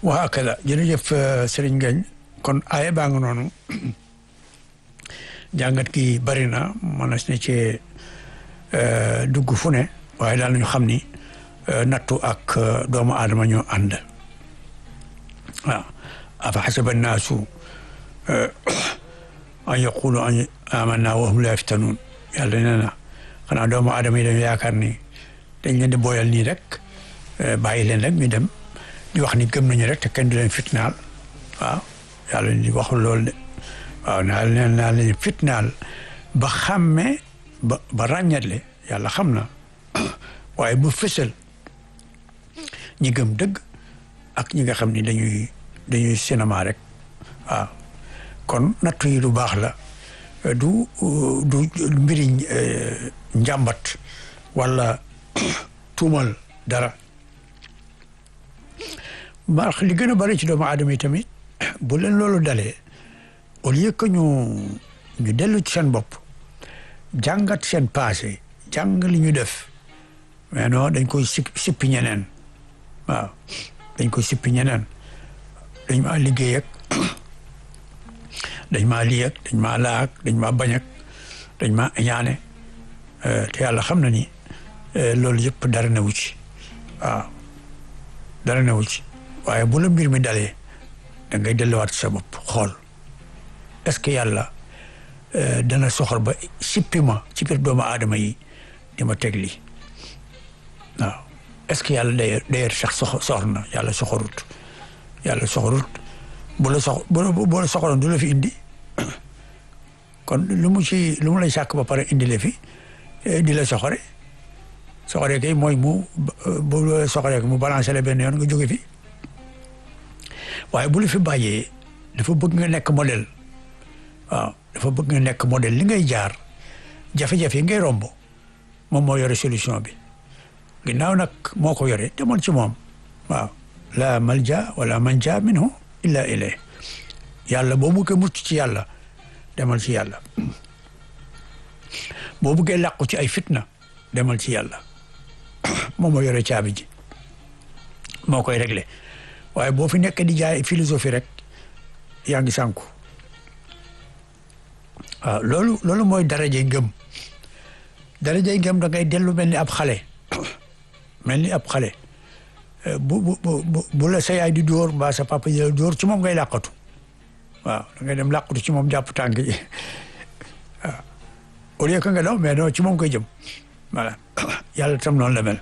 wa hakada jërëjëf Serigne Ngagne kon aaya baa nga noonu jàngat gi bari na mën na ci dugg fu ne waaye daal nañu xam ni nattu ak doomu aadama ñoo ànd waaw afa xasaba naasu an yaqulu an amanna wa hum la yaftanuun yàlla nee na xanaa doomu aadama yi dañu yaakaar ni dañ leen di booyal nii rek bàyyi leen rek ñu dem di wax ni gëm nañu rek te kenn du leen fitnaal waaw yàlla di waxul loolu de waaw naa leen naa leen fitnaal ba xàmme ba ba ràññatle yàlla xam na waaye bu fësal ñi gëm dëgg ak ñi nga xam ni dañuy dañuy cinéma rek waaw kon nattu yi lu baax la du du mbiri njàmbat wala tuumal dara baax li gën a bari ci doomu aadama yi tamit bu leen loolu dalee au lieu que ñu ñu dellu ci seen bopp jàngat seen passé jàng li ñu def mais non dañ koy si sippi ñeneen waaw dañ koy sippi ñeneen dañ maa liggéey ak dañ maa lii ak dañ maa laa ak dañ maa bañ ak dañ maa ñaane te yàlla xam na ni loolu yëpp dara newu ci waaw dara newu ci waaye bu la mbir mi dalee da ngay delluwaat sa bopp xool est-ce que yàlla dana soxor ba sippi ma ci biir doomu aadama yi di ma teg lii waaw est-ce que yàlla day day sax soxor na yàlla soxorut yàlla soxorut bu la sox bu la soxoroon du la fi indi kon lu mu ci lu mu lay sàkk ba pare indi la fi di la soxore soxore kay mooy mu bu la soxore mu balancé la benn yoon nga jóge fi waaye bu la fi bàyyee dafa bëgg nga nekk modèle waaw dafa bëgg nga nekk modèle li ngay jaar jafe-jafe yi ngay romb moom moo yore solution bi ginnaaw nag moo ko yore demoon ci moom waaw la malja wala manja minhu illa ilay yàlla boo buggee mucc ci yàlla demal ci yàlla boo buggee làqu ci ay fitna demal ci yàlla moom moo yore caabi ji moo koy réglé waaye boo fi nekk di jaay philosophie rek yaa ngi sànku waaw loolu loolu mooy darajey ngëm darajey ngëm da ngay dellu mel ni ab xale mel ni ab xale bu bu bu bu la sa yaay di dóor mbaa sa papa yi la dóor ci moom ngay làqatu waaw da ngay dem làqatu ci moom jàpp tànk yi waaw au lieu que nga daw mais non ci moom koy jëm voilà yàlla tam noonu la mel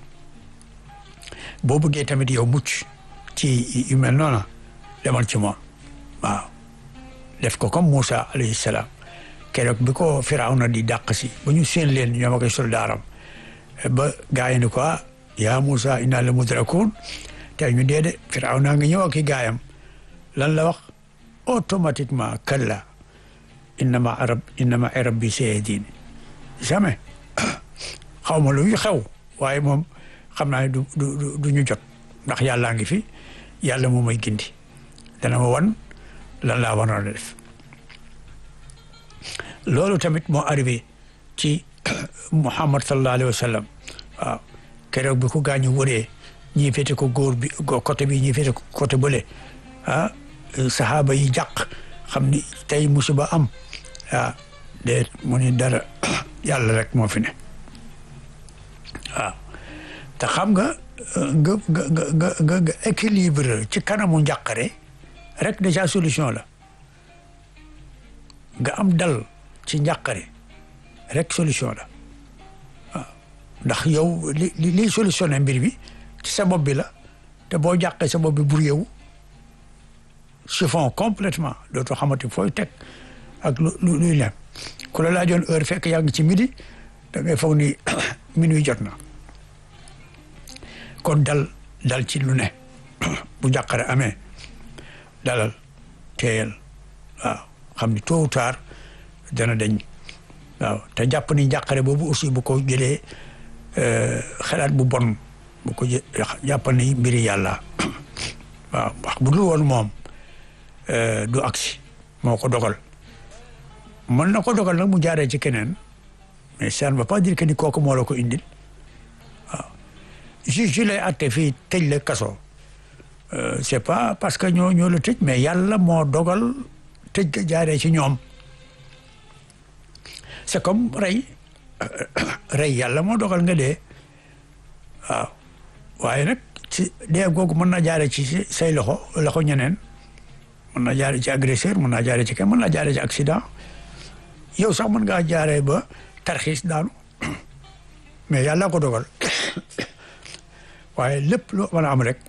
boo bëggee tamit yow mucc ci yu mel noonu demal ci moom waaw def ko comme Moussa alayhi salaam keroog bi ko Firawna di dàq si ba ñu seen leen ñoom ak soldaaram ba gaa yi ni ko yaa Moussa inna la mudrakun te ñu dee de Firawna nga ñëw ak i gaayam lan la wax automatiquement kalla innama arab innama rabbi sayahdin jamais xaw ma lu xew waaye moom xam naa ne du du du ñu jot ndax yàllaa ngi fi yàlla moo may gindi dana ma wan lan laa waroon a def loolu tamit moo arrivé ci Muhammad sallallahu alayhi wa sallam waaw keroog bi ko gaañu wëree ñii féete ko góor bi côté bi ñii féete ko côté bële ah saxaaba yi jàq xam ni tey musiba am ah de mu ni dara yàlla rek moo fi ne waaw te xam nga nga nga nga nga nga équilibre ci kanamu njàqare rek déjà solution la nga am dal ci njàqare rek solution la waaw ndax yow li liy solutionné mbir bi ci sa bopp bi la te boo jàqee sa bopp bi bur yow chiffon complètement dootoo xamante fooy teg ak lu luy ne ku la laajoon heure fekk yaa ngi ci midi da ngay foog ni minuit jot na kon dal dal ci lu ne bu njàqare amee dalal teeyal waaw xam ni tôt ou tard dana dañ waaw te jàpp ni njàqare boobu aussi bu ko jëlee xalaat bu bon bu ko jàpp ni mbiri yàlla waaw wax bu dul woon moom du agsi moo ko dogal mën na ko dogal nag mu jaaree ci keneen mais ça ne veut pas dire que ni kooku moo la ko indil waaw juge lay atte fii tëj la kaso c'est pas parce que ñoo ñoo la tëj mais yàlla moo dogal tëj ga jaaree ci ñoom c'est comme rey rey yàlla moo dogal nga dee waaw waaye nag ci dee googu mën na jaaree ci say loxo loxo ñeneen mën na jaaree ci agresseur mën naa jaaree ci kenn mën naa jaaree ci accident yow sax mën ngaa jaaree ba tarxiis daanu mais yàlla ko dogal waaye lépp loo mën a am rek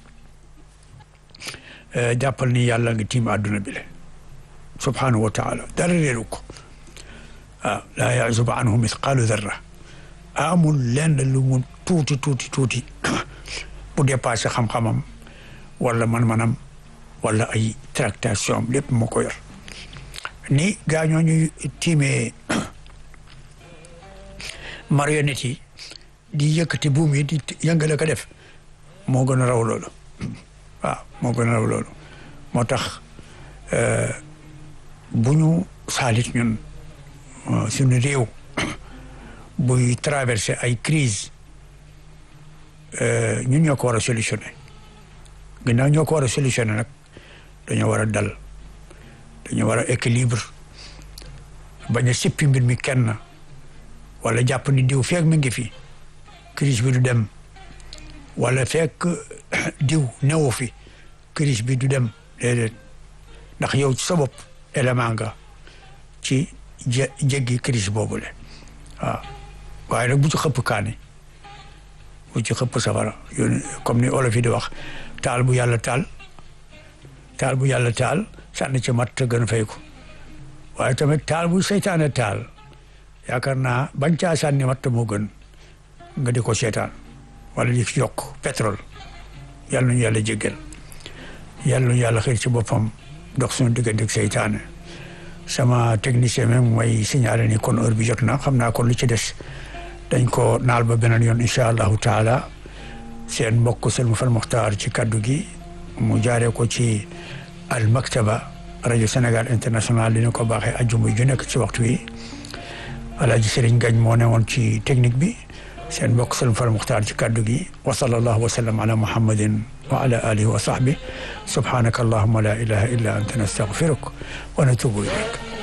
jàppal ni yàlla nga tiim àdduna bi le subhanahu wa taala dara réeru ko waaw laa yazubu anhu mithqaalu darra amul lenn lu mu tuuti tuuti tuuti bu dépassé xam-xamam wala man-manam wala ay tractation am lépp moo ko yor ni gaa ñoo ñuy tiimee marionnette yi di yëkkati buum yi di yëngale ko def moo gën a raw loolu waaw moo gën a raw loolu moo tax bu ñu saalit ñun suñu réew buy traversé ay crise ñun ñoo ko war a solutionné ginnaaw ñoo ko war a solutionné nag dañoo war a dal dañoo war a équilibre bañ a sippi mbir mi kenn wala jàpp ni diw feek mi ngi fi crise bi du dem wala fekk diw newu fi crise bi du dem déedéet ndax yow ci sa bopp élément nga ci je jéggi crise boobule waaw waaye nag bu ci xëpp kaani bu ci xëpp safara yoon comme ni olof yi di wax taal bu yàlla taal taal bu yàlla taal sànni ci mat gën a fay ko waaye tamit taal bu seytaane taal yaakaar naa bañ caa sànni mat moo gën nga di ko seetaan wala di yokk pétrole yàlla nañu yàlla jéggal yàlla nañu yàlla xëy ci boppam dox suñu diggante ak seytaane sama technicien même mooy signalé ni kon heure bi jot na xam naa kon lu ci des dañ ko naal ba beneen yoon incha allahu taala seen mbokk Selma Fall Mokhtar ci kaddu gi mu jaaree ko ci al maktaba rajo Sénégal international dina ko baaxee ajjuma ju nekk ci waxtu wi Alaaji Serigne Gagne moo ne woon ci technique bi seen mbokk Selma Fall Mokhtar ci kaddu gi wa sallallahu wa sallam ala muhammadin wa ala alihi wa sahbi subhanaka allahumma la ilaha illa anta nastaghfiruk wa natubu ilayk